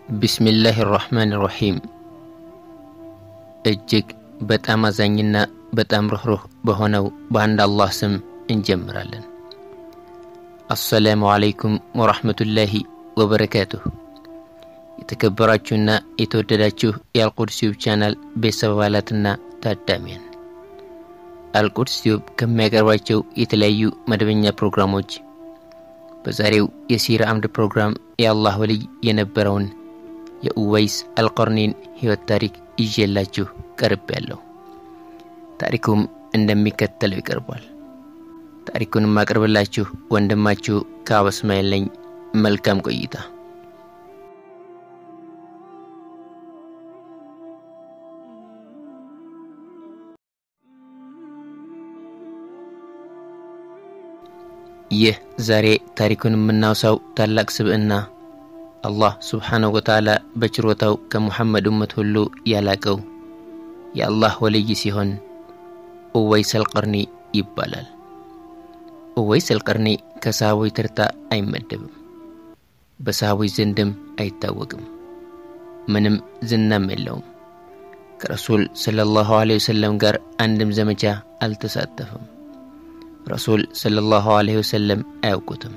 ቢስሚላህ ራሕማን ራሒም እጅግ በጣም አዛኝና በጣም ርኅሩህ በሆነው በአንድ አላህ ስም እንጀምራለን። አሰላሙ አለይኩም ወራህመቱላሂ ወበረካቱሁ። የተከበራችሁና የተወደዳችሁ የአልቁድስ ዩብ ቻናል ቤተሰብ አባላትና ታዳሚያን አልቁድስ ዩብ ከሚያቀርባቸው የተለያዩ መደበኛ ፕሮግራሞች በዛሬው የሲራ አምድ ፕሮግራም የአላህ ወልይ የነበረውን የኡወይስ አልቀርኒን ሕይወት ታሪክ ይዤላችሁ ቀርብ ያለሁ። ታሪኩም እንደሚከተለው ይቀርቧል። ታሪኩን ማቅርብላችሁ ወንድማችሁ ከአብ እስማኤል ነኝ። መልካም ቆይታ። ይህ ዛሬ ታሪኩን የምናውሳው ታላቅ ስብዕና አላህ ስብሓነሁ ወተዓላ በችሮታው ከሙሐመድ እመት ሁሉ ያላቀው የአላህ ወልይ ሲሆን ኡወይስ አልቀርኒ ይባላል። ኡወይስ አልቀርኒ ከሰሃቦች ተርታ አይመደብም። በሰሃቦች ዘንድም አይታወቅም። ምንም ዝናም የለውም። ከረሱል ሰለላሁ ዐለይሂ ወሰለም ጋር አንድም ዘመቻ አልተሳተፈም። ረሱል ሰለላሁ ዐለይሂ ወሰለም አያውቁትም።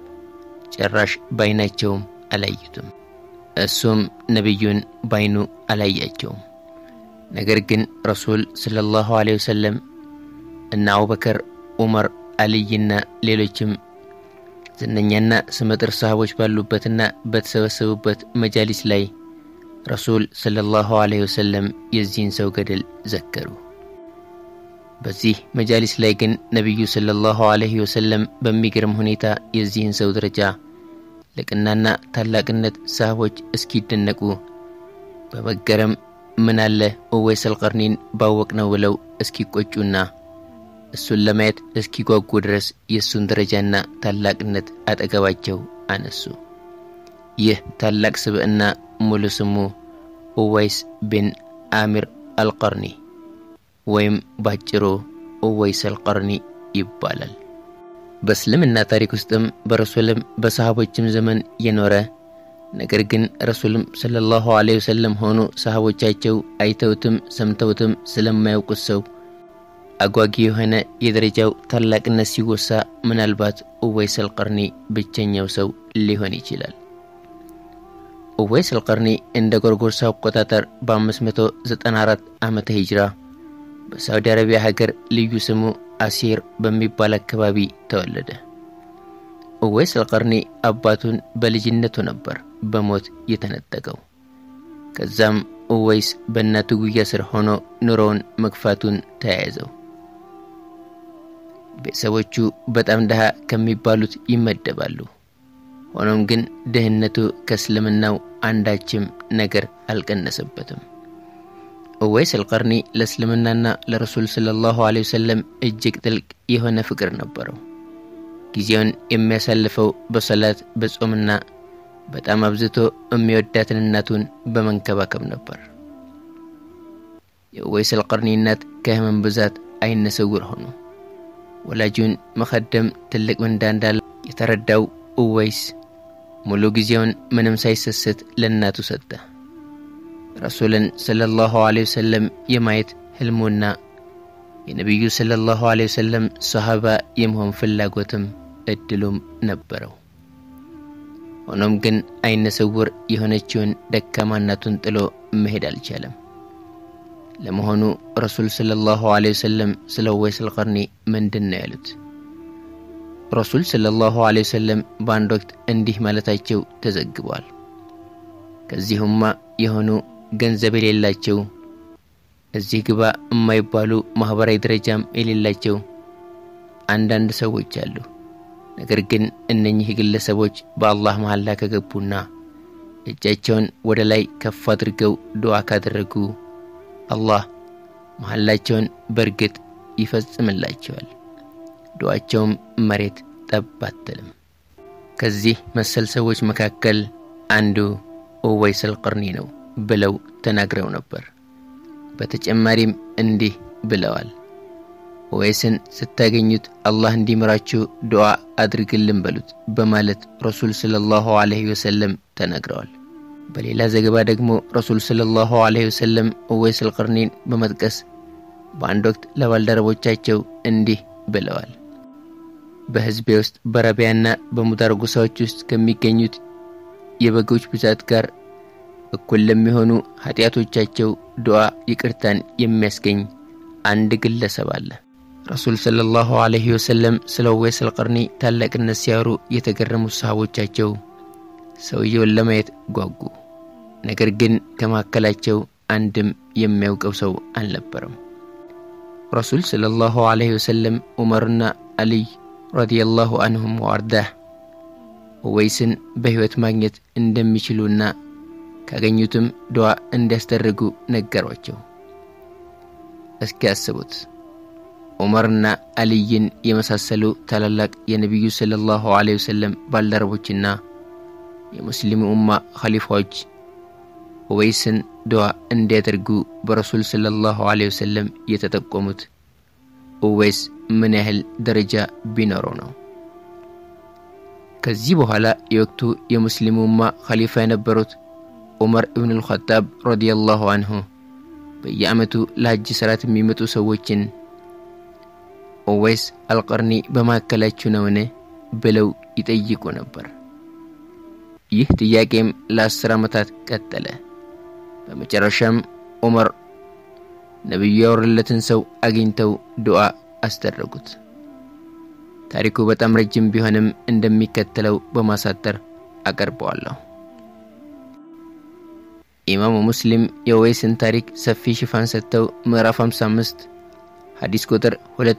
ጭራሽ ባይናቸውም አላዩትም። እሱም ነቢዩን ባይኑ አላያቸውም። ነገር ግን ረሱል ሰለላሁ ዐለይሂ ወሰለም እነ አቡበከር፣ ዑመር፣ አልይና ሌሎችም ዝነኛና ስመጥር ሰሃቦች ባሉበትና በተሰበሰቡበት መጃሊስ ላይ ረሱል ሰለላሁ ዐለይሂ ወሰለም የዚህን ሰው ገድል ዘከሩ። በዚህ መጃሊስ ላይ ግን ነቢዩ ሰለላሁ ዐለይሂ ወሰለም በሚገርም ሁኔታ የዚህን ሰው ደረጃ ልቅናና ታላቅነት ሰሃቦች እስኪደነቁ በመገረም ምን አለ ኡወይስ አልቀርኒን ባወቅ ነው ብለው እስኪቆጩና እሱን ለማየት እስኪጓጉ ድረስ የእሱን ደረጃና ታላቅነት አጠገባቸው አነሱ። ይህ ታላቅ ስብዕና ሙሉ ስሙ ኡወይስ ቢን አሚር አልቀርኒ ወይም ባጭሩ ኡወይስ አልቀርኒ ይባላል። በእስልምና ታሪክ ውስጥም በረሱልም በሰሃቦችም ዘመን የኖረ ነገር ግን ረሱልም ሰለላሁ ዐለይሂ ወሰለም ሆኑ ሰሃቦቻቸው አይተውትም ሰምተውትም ስለማያውቁት ሰው አጓጊ የሆነ የደረጃው ታላቅነት ሲወሳ ምናልባት ኡወይስ አልቀርኒ ብቸኛው ሰው ሊሆን ይችላል። ኡወይስ አልቀርኒ እንደ ጎርጎርሳ አቆጣጠር በ594 ዓመተ ሂጅራ በሳውዲ አረቢያ ሀገር ልዩ ስሙ አሲር በሚባል አካባቢ ተወለደ። ኡወይስ አልቀርኒ አባቱን በልጅነቱ ነበር በሞት የተነጠቀው። ከዛም ኡወይስ በእናቱ ጉያ ስር ሆኖ ኑሮውን መግፋቱን ተያያዘው። ቤተሰቦቹ በጣም ድሃ ከሚባሉት ይመደባሉ። ሆኖም ግን ድህነቱ ከእስልምናው አንዳችም ነገር አልቀነሰበትም። ኡወይስ አልቀርኒ ለእስልምናና ለረሱል ሰለላሁ ዐለይሂ ወሰለም እጅግ ጥልቅ የሆነ ፍቅር ነበረው። ጊዜውን የሚያሳልፈው በሰላት በጾምና በጣም አብዝቶ የሚወዳትን እናቱን በመንከባከብ ነበር። የኡወይስ አልቀርኒ እናት ከህመም ብዛት አይነ ስውር ሆኑ። ወላጁን መኸደም ትልቅ ምንዳ እንዳለ የተረዳው ኡወይስ ሙሉ ጊዜውን ምንም ሳይሰስት ለእናቱ ሰጠ። ረሱልን ሰለላሁ ዐለይሂ ወሰለም የማየት ህልሙና የነቢዩ ሰለላሁ ዐለይሂ ወሰለም ሰሃባ የመሆን ፍላጎትም እድሉም ነበረው። ሆኖም ግን አይነ ስውር የሆነችውን ደካማ እናቱን ጥሎ መሄድ አልቻለም። ለመሆኑ ረሱል ሰለላሁ ዐለይሂ ወሰለም ስለ ኡወይስ አልቀርኒ ምንድን ነው ያሉት? ረሱል ሰለላሁ ዐለይሂ ወሰለም በአንድ ወቅት እንዲህ ማለታቸው ተዘግቧል። ከዚሁማ የሆኑ ገንዘብ የሌላቸው እዚህ ግባ የማይባሉ ማኅበራዊ ደረጃም የሌላቸው አንዳንድ ሰዎች አሉ። ነገር ግን እነኚህ ግለሰቦች በአላህ መሐላ ከገቡና እጃቸውን ወደ ላይ ከፍ አድርገው ዱዓ ካደረጉ አላህ መሐላቸውን በእርግጥ ይፈጽምላቸዋል። ዱዓቸውም መሬት ጠብ አትልም። ከዚህ መሰል ሰዎች መካከል አንዱ ኡወይስ አልቀርኒ ነው ብለው ተናግረው ነበር። በተጨማሪም እንዲህ ብለዋል። ኡወይስን ስታገኙት አላህ እንዲምራችሁ ዱዓ አድርግልን በሉት በማለት ረሱል ሰለላሁ ዐለይሂ ወሰለም ተናግረዋል። በሌላ ዘገባ ደግሞ ረሱል ሰለላሁ ዐለይሂ ወሰለም ኡወይስ አልቀርኒን በመጥቀስ በአንድ ወቅት ለባልደረቦቻቸው እንዲህ ብለዋል። በሕዝቤ ውስጥ በረቢያና በሙዳር ጎሳዎች ውስጥ ከሚገኙት የበጎች ብዛት ጋር እኩል ለሚሆኑ ኃጢአቶቻቸው ዱዓ ይቅርታን የሚያስገኝ አንድ ግለሰብ አለ። ረሱል ሰለላሁ ዐለይሂ ወሰለም ስለ ኡወይስ አልቀርኒ ታላቅነት ሲያወሩ የተገረሙት ሰሃቦቻቸው ሰውየውን ለማየት ጓጉ። ነገር ግን ከመካከላቸው አንድም የሚያውቀው ሰው አልነበረም። ረሱል ሰለላሁ ዐለይሂ ወሰለም ዑመርና አልይ ረዲየላሁ አንሁም ወአርዳህ ኡወይስን በሕይወት ማግኘት እንደሚችሉና ካገኙትም ዱዓ እንዲያስደርጉ ነገሯቸው። እስኪ ያስቡት ዑመርና አልይን የመሳሰሉ ታላላቅ የነቢዩ ሰለላሁ ዐለይሂ ወሰለም ባልደረቦችና የሙስሊሙ ኡማ ኸሊፋዎች ኡወይስን ዱዓ እንዲያደርጉ በረሱል ሰለላሁ ዐለይሂ ወሰለም የተጠቆሙት ኡወይስ ምን ያህል ደረጃ ቢኖረው ነው? ከዚህ በኋላ የወቅቱ የሙስሊሙ ኡማ ኸሊፋ የነበሩት ዑመር ኢብኑ አልኸጣብ ረዲየላሁ አንሁ በየዓመቱ ለሐጅ ሥርዓት የሚመጡ ሰዎችን ኡወይስ አልቀርኒ በማዕከላችሁ ነውን ብለው ይጠይቁ ነበር። ይህ ጥያቄም ለአስር ዓመታት ቀጠለ። በመጨረሻም ዑመር ነቢዩ ያወረለትን ሰው አግኝተው ዱዓ አስደረጉት። ታሪኩ በጣም ረጅም ቢሆንም እንደሚከተለው በማሳጠር አቀርበዋለሁ። ኢማሙ ሙስሊም የኡወይስን ታሪክ ሰፊ ሽፋን ሰጥተው ምዕራፍ 55 ሐዲስ ቁጥር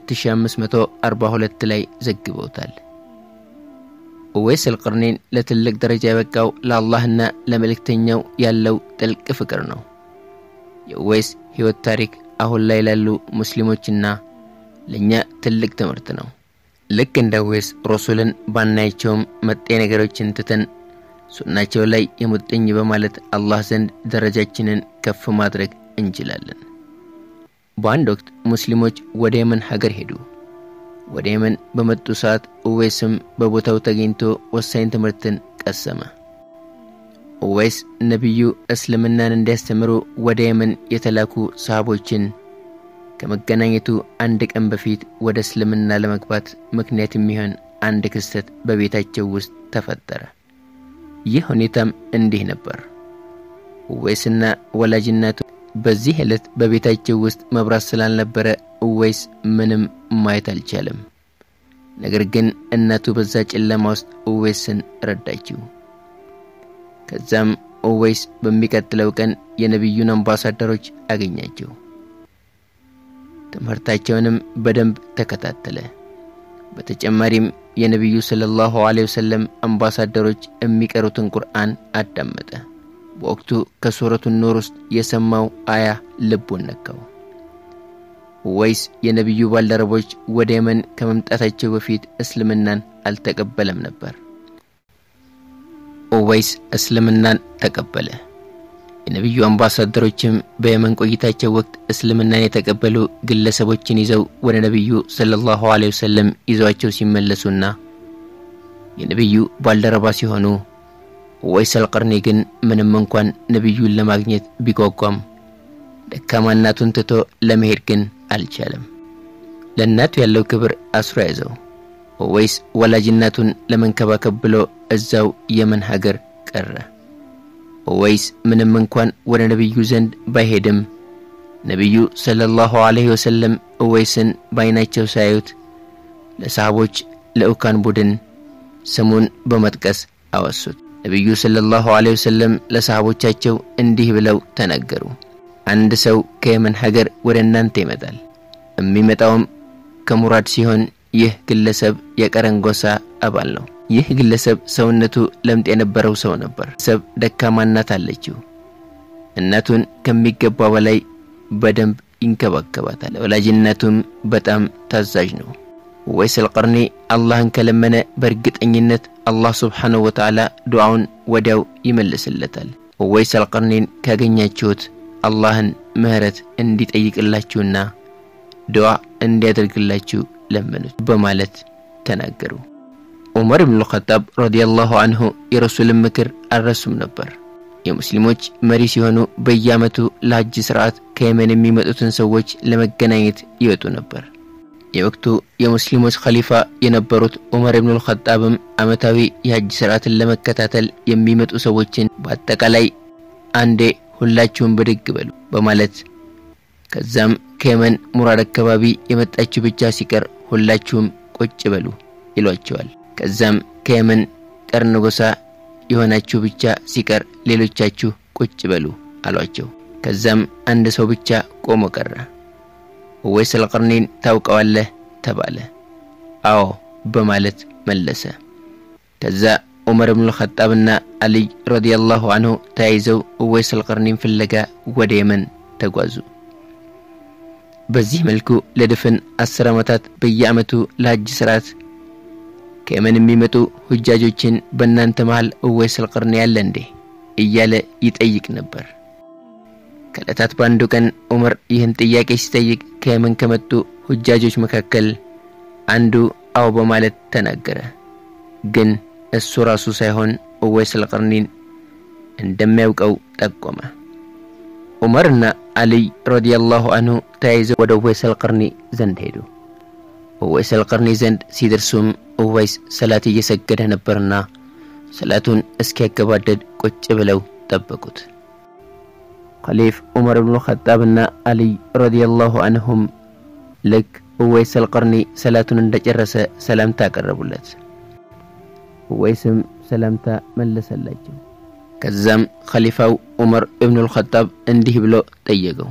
2542 ላይ ዘግበውታል። ኡወይስ አልቀርኒን ለትልቅ ደረጃ የበቃው ለአላህና ለመልእክተኛው ያለው ጥልቅ ፍቅር ነው። የኡወይስ ሕይወት ታሪክ አሁን ላይ ላሉ ሙስሊሞችና ለእኛ ትልቅ ትምህርት ነው። ልክ እንደ ኡወይስ ረሱልን ባናያቸውም መጤ ነገሮችን ትተን ሱናቸው ላይ የሙጥኝ በማለት አላህ ዘንድ ደረጃችንን ከፍ ማድረግ እንችላለን። በአንድ ወቅት ሙስሊሞች ወደ የመን ሀገር ሄዱ። ወደ የመን በመጡ ሰዓት ኡወይስም በቦታው ተገኝቶ ወሳኝ ትምህርትን ቀሰመ። ኡወይስ ነቢዩ እስልምናን እንዲያስተምሩ ወደ የመን የተላኩ ሰሃቦችን ከመገናኘቱ አንድ ቀን በፊት ወደ እስልምና ለመግባት ምክንያት የሚሆን አንድ ክስተት በቤታቸው ውስጥ ተፈጠረ። ይህ ሁኔታም እንዲህ ነበር። ኡወይስና ወላጅ እናቱ በዚህ ዕለት በቤታቸው ውስጥ መብራት ስላልነበረ ኡወይስ ምንም ማየት አልቻለም። ነገር ግን እናቱ በዛ ጨለማ ውስጥ ኡወይስን ረዳችው። ከዛም ኡወይስ በሚቀጥለው ቀን የነቢዩን አምባሳደሮች አገኛቸው። ትምህርታቸውንም በደንብ ተከታተለ። በተጨማሪም የነቢዩ ሰለላሁ ዐለይሂ ወሰለም አምባሳደሮች የሚቀሩትን ቁርአን አዳመጠ። በወቅቱ ከሱረቱ ኑር ውስጥ የሰማው አያ ልቡን ነካው። ኡወይስ የነቢዩ ባልደረቦች ወደ የመን ከመምጣታቸው በፊት እስልምናን አልተቀበለም ነበር። ኡወይስ እስልምናን ተቀበለ። የነቢዩ አምባሳደሮችም በየመን ቆይታቸው ወቅት እስልምናን የተቀበሉ ግለሰቦችን ይዘው ወደ ነቢዩ ሰለላሁ ዐለይሂ ወሰለም ይዘዋቸው ሲመለሱና የነቢዩ ባልደረባ ሲሆኑ ኡወይስ አልቀርኒ ግን ምንም እንኳን ነቢዩን ለማግኘት ቢጓጓም ደካማ እናቱን ትቶ ለመሄድ ግን አልቻለም። ለእናቱ ያለው ክብር አስሮ ያዘው። ኡወይስ ወላጅ እናቱን ለመንከባከብ ብሎ እዛው የመን ሀገር ቀረ። ኡወይስ ምንም እንኳን ወደ ነቢዩ ዘንድ ባይሄድም ነቢዩ ሰለላሁ ዐለይሂ ወሰለም ኡወይስን በዓይናቸው ሳያዩት ለሰሃቦች ልዑካን ቡድን ስሙን በመጥቀስ አወሱት። ነቢዩ ሰለላሁ ዐለይሂ ወሰለም ለሰሃቦቻቸው እንዲህ ብለው ተናገሩ። አንድ ሰው ከየመን ሀገር ወደ እናንተ ይመጣል። የሚመጣውም ከሙራድ ሲሆን ይህ ግለሰብ የቀረን ጎሳ አባል ነው። ይህ ግለሰብ ሰውነቱ ለምጥ የነበረው ሰው ነበር። ሰብ ደካማ እናት አለችው። እናቱን ከሚገባ በላይ በደንብ ይንከባከባታል። ለወላጅነቱም በጣም ታዛዥ ነው። ኡወይስ አልቀርኒ አላህን ከለመነ በእርግጠኝነት አላህ ስብሓንሁ ወተዓላ ዱዓውን ወዲያው ይመልስለታል። ኡወይስ አልቀርኒን ካገኛችሁት አላህን ምህረት እንዲጠይቅላችሁና ዱዓ እንዲያደርግላችሁ ለመኑት በማለት ተናገሩ። ዑመር ብኑ ልኸጣብ ረዲየላሁ አንሁ የረሱልን ምክር አልረሱም ነበር። የሙስሊሞች መሪ ሲሆኑ በየዓመቱ ለሐጅ ስርዓት ከየመን የሚመጡትን ሰዎች ለመገናኘት ይወጡ ነበር። የወቅቱ የሙስሊሞች ኸሊፋ የነበሩት ዑመር ኢብኑል ኸጣብም ዓመታዊ የሐጅ ስርዓትን ለመከታተል የሚመጡ ሰዎችን በአጠቃላይ አንዴ ሁላችሁም ብድግ በሉ በማለት ከዛም ከየመን ሙራድ አካባቢ የመጣችሁ ብቻ ሲቀር ሁላችሁም ቁጭ በሉ ይሏቸዋል። ከዛም ከየመን ቀርን ጎሳ የሆናችሁ ብቻ ሲቀር ሌሎቻችሁ ቁጭ በሉ አሏቸው። ከዛም አንድ ሰው ብቻ ቆሞ ቀረ። ኡወይስ አልቀርኒን ታውቀዋለህ ተባለ። አዎ በማለት መለሰ። ከዛ ዑመር ብኑል ኸጣብና አልይ ረዲየላሁ አንሁ ተያይዘው ኡወይስ አልቀርኒን ፍለጋ ወደ የመን ተጓዙ። በዚህ መልኩ ለድፍን አስር ዓመታት በየዓመቱ ለሐጅ ስርዓት ከየመን የሚመጡ ሁጃጆችን በእናንተ መሃል ኡወይስ አልቀርኒ ያለ እንዴ እያለ ይጠይቅ ነበር። ከዕለታት በአንዱ ቀን ዑመር ይህን ጥያቄ ሲጠይቅ ከየመን ከመጡ ሁጃጆች መካከል አንዱ አዎ በማለት ተናገረ። ግን እሱ ራሱ ሳይሆን ኡወይስ አልቀርኒን እንደሚያውቀው ጠቆመ። ዑመርና አልይ ረዲየላሁ አንሁ ተያይዘው ወደ ኡወይስ አልቀርኒ ዘንድ ሄዱ። ኡወይስ አልቀርኒ ዘንድ ሲደርሱም ኡወይስ ሰላት እየሰገደ ነበርና ሰላቱን እስኪያገባደድ ቁጭ ብለው ጠበቁት። ኸሊፍ ዑመር ብኑ ኸጣብና አልይ ረዲየላሁ አንሁም ልክ ኡወይስ አልቀርኒ ሰላቱን እንደጨረሰ ሰላምታ አቀረቡለት። ኡወይስም ሰላምታ መለሰላቸው። ከዛም ኸሊፋው ዑመር እብኑል ኸጣብ እንዲህ ብሎ ጠየቀው።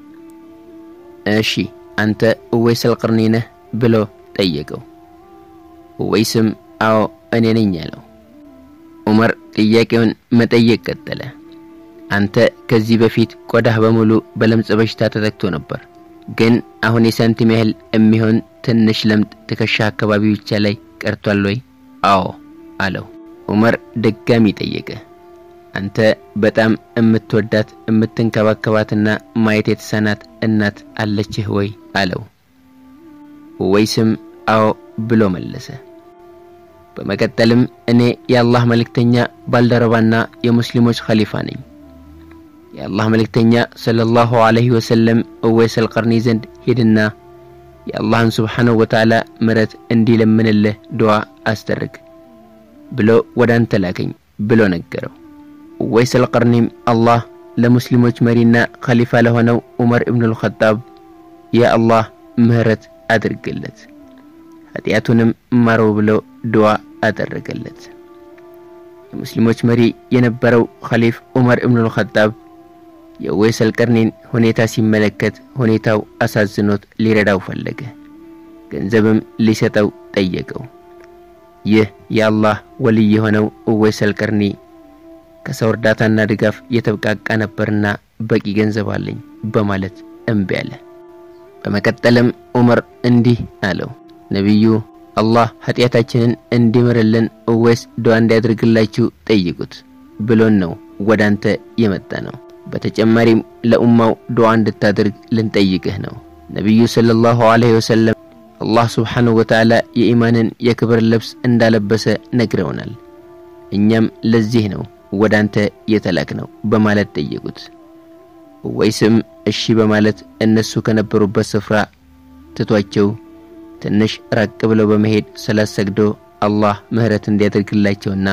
እሺ አንተ ኡወይስ አልቀርኒ ነህ ብሎ ጠየቀው። ኡወይስም አዎ እኔ ነኝ አለው። ዑመር ጥያቄውን መጠየቅ ቀጠለ። አንተ ከዚህ በፊት ቆዳህ በሙሉ በለምጽ በሽታ ተጠቅቶ ነበር፣ ግን አሁን የሳንቲም ያህል የሚሆን ትንሽ ለምጥ ትከሻ አካባቢ ብቻ ላይ ቀርቷል ወይ? አዎ አለው። ዑመር ድጋሚ ጠየቀ። አንተ በጣም የምትወዳት የምትንከባከባትና ማየት የተሳናት እናት አለችህ ወይ? አለው። ኡወይስም አዎ ብሎ መለሰ። በመቀጠልም እኔ የአላህ መልእክተኛ ባልደረባና የሙስሊሞች ኸሊፋ ነኝ። የአላህ መልእክተኛ ሰለላሁ ዐለይሂ ወሰለም ኡወይስ አልቀርኒ ዘንድ ሂድና የአላህን ስብሓነሁ ወተዓላ ምሕረት እንዲለምንልህ ዱዓ አስደርግ ብሎ ወደ አንተ ላከኝ ብሎ ነገረው። ኡወይስ አልቀርኒም አላህ ለሙስሊሞች መሪና ኸሊፋ ለሆነው ዑመር ኢብኑል ኸጣብ ያ አላህ ምህረት አድርግለት ኃጢአቱንም ማረው ብሎ ዱዓ አደረገለት። የሙስሊሞች መሪ የነበረው ኸሊፍ ዑመር ኢብኑል ኸጣብ የኡወይስ አልቀርኒን ሁኔታ ሲመለከት ሁኔታው አሳዝኖት ሊረዳው ፈለገ። ገንዘብም ሊሰጠው ጠየቀው። ይህ የአላህ ወልይ የሆነው ኡወይስ አልቀርኒ ከሰው እርዳታና ድጋፍ የተብቃቃ ነበርና በቂ ገንዘብ አለኝ በማለት እምቢ አለ። በመቀጠልም ዑመር እንዲህ አለው፣ ነቢዩ አላህ ኃጢአታችንን እንዲምርልን ኡወይስ ዱዓ እንዲያደርግላችሁ ጠይቁት ብሎን ነው ወደ አንተ የመጣ ነው። በተጨማሪም ለኡማው ዱዓ እንድታደርግ ልንጠይቅህ ነው። ነቢዩ ሰለላሁ ዐለይሂ ወሰለም አላህ ስብሓንሁ ወተዓላ የኢማንን የክብር ልብስ እንዳለበሰ ነግረውናል። እኛም ለዚህ ነው ወደ አንተ የተላክ ነው በማለት ጠየቁት። ኡወይስም እሺ በማለት እነሱ ከነበሩበት ስፍራ ትቷቸው ትንሽ ራቅ ብለው በመሄድ ሰላት ሰግዶ አላህ ምህረት እንዲያደርግላቸውና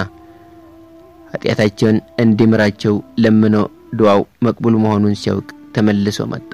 ኃጢአታቸውን እንዲምራቸው ለምኖ ዱዓው መቅቡል መሆኑን ሲያውቅ ተመልሶ መጣ።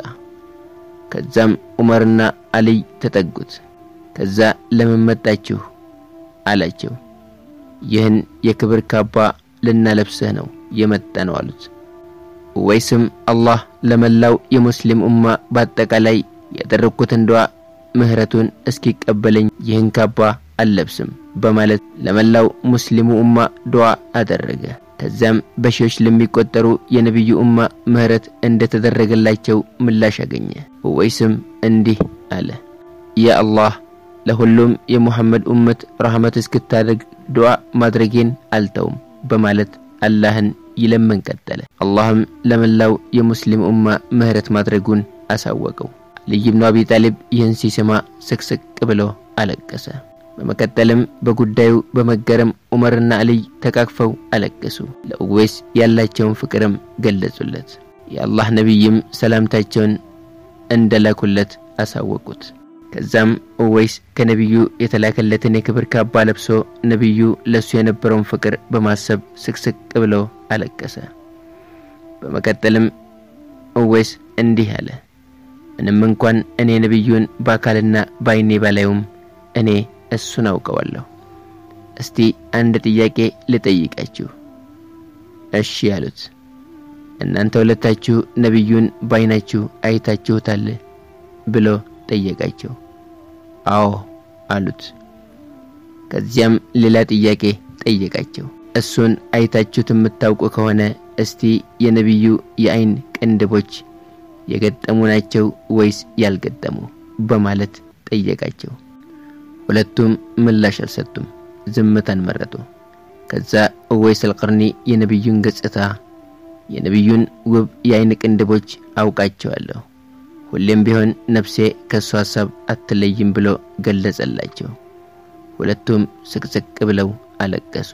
ከዛም ዑመርና አልይ ተጠጉት። ከዛ ለምን መጣችሁ አላቸው። ይህን የክብር ካባ ልናለብስህ ነው የመጣ ነው አሉት። ኡወይስም አላህ ለመላው የሙስሊም ኡማ በአጠቃላይ ያደረግኩትን ዱዓ ምህረቱን እስኪቀበለኝ ይህን ካባ አልለብስም በማለት ለመላው ሙስሊሙ ኡማ ዱዓ አደረገ። ከዚያም በሺዎች ለሚቆጠሩ የነቢዩ ኡማ ምህረት እንደተደረገላቸው ምላሽ አገኘ። ኡወይስም እንዲህ አለ፣ ያ አላህ ለሁሉም የሙሐመድ ኡመት ረህመት እስክታደርግ ዱዓ ማድረጌን አልተውም በማለት አላህን ይለምን ቀጠለ። አላህም ለመላው የሙስሊም ኡማ ምህረት ማድረጉን አሳወቀው። አልይ ብኑ አቢ ጣሊብ ይህን ሲሰማ ስቅስቅ ብሎ አለቀሰ። በመቀጠልም በጉዳዩ በመገረም ዑመርና አልይ ተቃቅፈው አለቀሱ። ለኡዌስ ያላቸውን ፍቅርም ገለጹለት። የአላህ ነቢይም ሰላምታቸውን እንደላኩለት አሳወቁት። ከዛም ኡወይስ ከነቢዩ የተላከለትን የክብር ካባ ለብሶ ነቢዩ ለእሱ የነበረውን ፍቅር በማሰብ ስቅስቅ ብሎ አለቀሰ። በመቀጠልም ኡወይስ እንዲህ አለ። ምንም እንኳን እኔ ነቢዩን በአካልና በዓይኔ ባላዩም እኔ እሱን አውቀዋለሁ። እስቲ አንድ ጥያቄ ልጠይቃችሁ። እሺ ያሉት። እናንተ ሁለታችሁ ነቢዩን በዓይናችሁ አይታችሁታል ብሎ ጠየቃቸው። አዎ አሉት። ከዚያም ሌላ ጥያቄ ጠየቃቸው። እሱን አይታችሁት የምታውቁ ከሆነ እስቲ የነቢዩ የዓይን ቅንድቦች የገጠሙ ናቸው ወይስ ያልገጠሙ በማለት ጠየቃቸው። ሁለቱም ምላሽ አልሰጡም፣ ዝምታን መረጡ። ከዛ ኡወይስ አልቀርኒ የነቢዩን ገጽታ የነቢዩን ውብ የዓይን ቅንድቦች አውቃቸዋለሁ ሁሌም ቢሆን ነፍሴ ከእሱ ሐሳብ አትለይም ብሎ ገለጸላቸው። ሁለቱም ስቅስቅ ብለው አለቀሱ።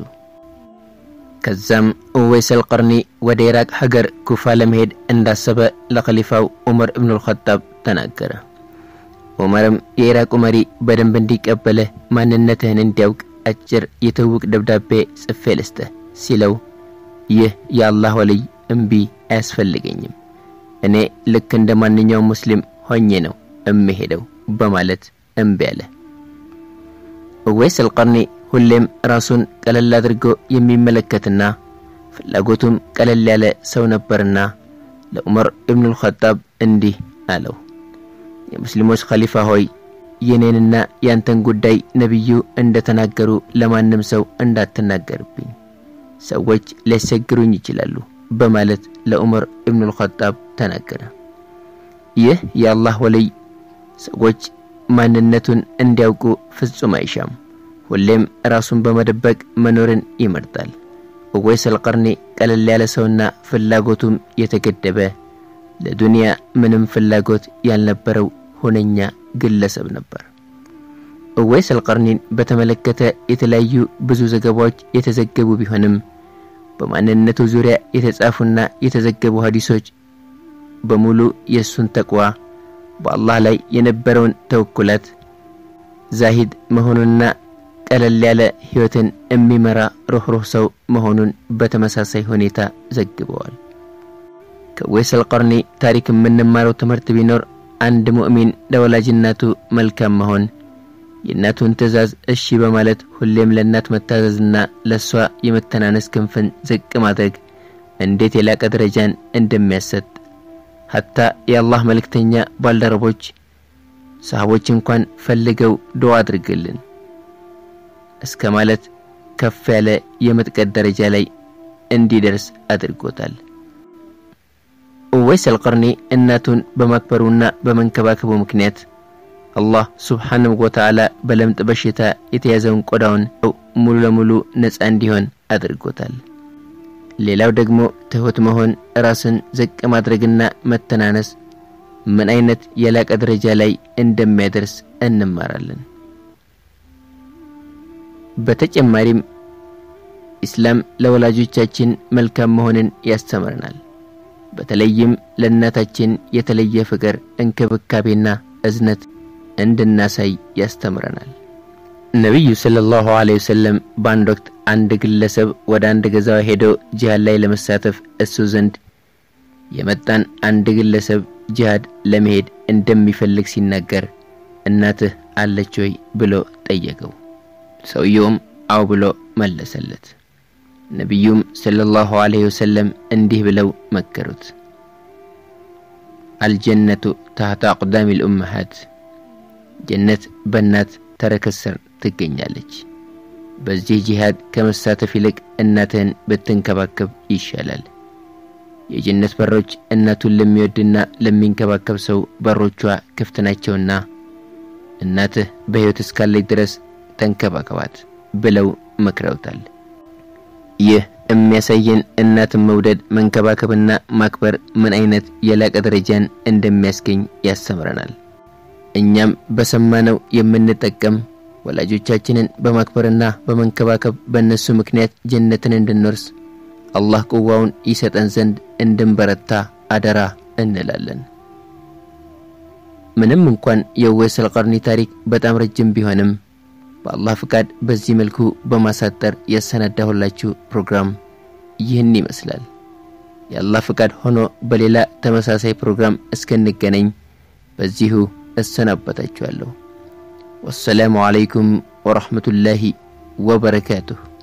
ከዛም ኡወይስ አልቀርኒ ወደ ኢራቅ ሀገር ኩፋ ለመሄድ እንዳሰበ ለኸሊፋው ዑመር እብኑ አልኸጣብ ተናገረ። ዑመርም የኢራቁ መሪ በደንብ እንዲቀበልህ ማንነትህን እንዲያውቅ አጭር የትውውቅ ደብዳቤ ጽፌ ልስጥህ ሲለው ይህ የአላህ ወልይ እምቢ አያስፈልገኝም እኔ ልክ እንደ ማንኛውም ሙስሊም ሆኜ ነው እምሄደው በማለት እምቢ አለ። ኡወይስ አልቀርኒ ሁሌም ራሱን ቀለል አድርጎ የሚመለከትና ፍላጎቱም ቀለል ያለ ሰው ነበርና ለዑመር ኢብኑል ኸጣብ እንዲህ አለው። የሙስሊሞች ኸሊፋ ሆይ የኔንና ያንተን ጉዳይ ነቢዩ እንደተናገሩ ለማንም ሰው እንዳትናገርብኝ፣ ሰዎች ሊያስቸግሩኝ ይችላሉ በማለት ለዑመር ኢብኑል ኸጣብ ተናገረ። ይህ የአላህ ወልይ ሰዎች ማንነቱን እንዲያውቁ ፍጹም አይሻም። ሁሌም ራሱን በመደበቅ መኖርን ይመርጣል። ኡወይስ አልቀርኒ ቀለል ያለ ሰውና ፍላጎቱም የተገደበ ለዱንያ ምንም ፍላጎት ያልነበረው ሁነኛ ግለሰብ ነበር። ኡወይስ አልቀርኒን በተመለከተ የተለያዩ ብዙ ዘገባዎች የተዘገቡ ቢሆንም በማንነቱ ዙሪያ የተጻፉና የተዘገቡ ሀዲሶች በሙሉ የእሱን ተቅዋ በአላህ ላይ የነበረውን ተወኩላት ዛሂድ መሆኑንና ቀለል ያለ ሕይወትን የሚመራ ሩኅሩህ ሰው መሆኑን በተመሳሳይ ሁኔታ ዘግበዋል። ከኡወይስ አልቀርኒ ታሪክ የምንማረው ትምህርት ቢኖር አንድ ሙእሚን ለወላጅ እናቱ መልካም መሆን፣ የእናቱን ትእዛዝ እሺ በማለት ሁሌም ለእናት መታዘዝና ለእሷ የመተናነስ ክንፍን ዝቅ ማድረግ እንዴት የላቀ ደረጃን እንደሚያሰጥ ሀታ የአላህ መልእክተኛ ባልደረቦች ሰሃቦች እንኳን ፈልገው ዱዓ አድርግልን እስከ ማለት ከፍ ያለ የመጥቀት ደረጃ ላይ እንዲደርስ አድርጎታል። ኡወይስ አልቀርኒ እናቱን በማክበሩና በመንከባከቡ ምክንያት አላህ ሱብሓነሁ ወተዓላ በለምጥ በሽታ የተያዘውን ቆዳውን ሙሉ ለሙሉ ነፃ እንዲሆን አድርጎታል። ሌላው ደግሞ ትሁት መሆን፣ ራስን ዝቅ ማድረግና መተናነስ ምን አይነት የላቀ ደረጃ ላይ እንደሚያደርስ እንማራለን። በተጨማሪም ኢስላም ለወላጆቻችን መልካም መሆንን ያስተምረናል። በተለይም ለእናታችን የተለየ ፍቅር፣ እንክብካቤና እዝነት እንድናሳይ ያስተምረናል። ነቢዩ ሰለላሁ ዐለይሂ ወሰለም በአንድ ወቅት አንድ ግለሰብ ወደ አንድ ገዛው ሄዶ ጂሃድ ላይ ለመሳተፍ እሱ ዘንድ የመጣን አንድ ግለሰብ ጂሃድ ለመሄድ እንደሚፈልግ ሲናገር እናትህ አለች ወይ ብሎ ጠየቀው። ሰውየውም አው ብሎ መለሰለት። ነቢዩም ሰለላሁ ዐለይሂ ወሰለም እንዲህ ብለው መከሩት፣ አልጀነቱ ታህተ አቅዳሚ ልኡመሃት ጀነት በእናት ተረከዝ ስር ትገኛለች። በዚህ ጂሃድ ከመሳተፍ ይልቅ እናትህን ብትንከባከብ ይሻላል። የጀነት በሮች እናቱን ለሚወድና ለሚንከባከብ ሰው በሮቿ ክፍት ናቸውና እናትህ በሕይወት እስካለች ድረስ ተንከባከባት ብለው መክረውታል። ይህ የሚያሳየን እናትን መውደድ መንከባከብና ማክበር ምን አይነት የላቀ ደረጃን እንደሚያስገኝ ያስተምረናል። እኛም በሰማነው የምንጠቀም ወላጆቻችንን በማክበርና በመንከባከብ በእነሱ ምክንያት ጀነትን እንድንወርስ አላህ ቁዋውን ይሰጠን ዘንድ እንድንበረታ አደራ እንላለን። ምንም እንኳን የኡወይስ አልቀርኒ ታሪክ በጣም ረጅም ቢሆንም በአላህ ፍቃድ በዚህ መልኩ በማሳጠር ያሰናዳሁላችሁ ፕሮግራም ይህን ይመስላል። የአላህ ፍቃድ ሆኖ በሌላ ተመሳሳይ ፕሮግራም እስክንገናኝ በዚሁ እሰናበታችኋለሁ። ወሰላሙ ዓለይኩም ወረሕመቱላሂ ወበረካቱሁ።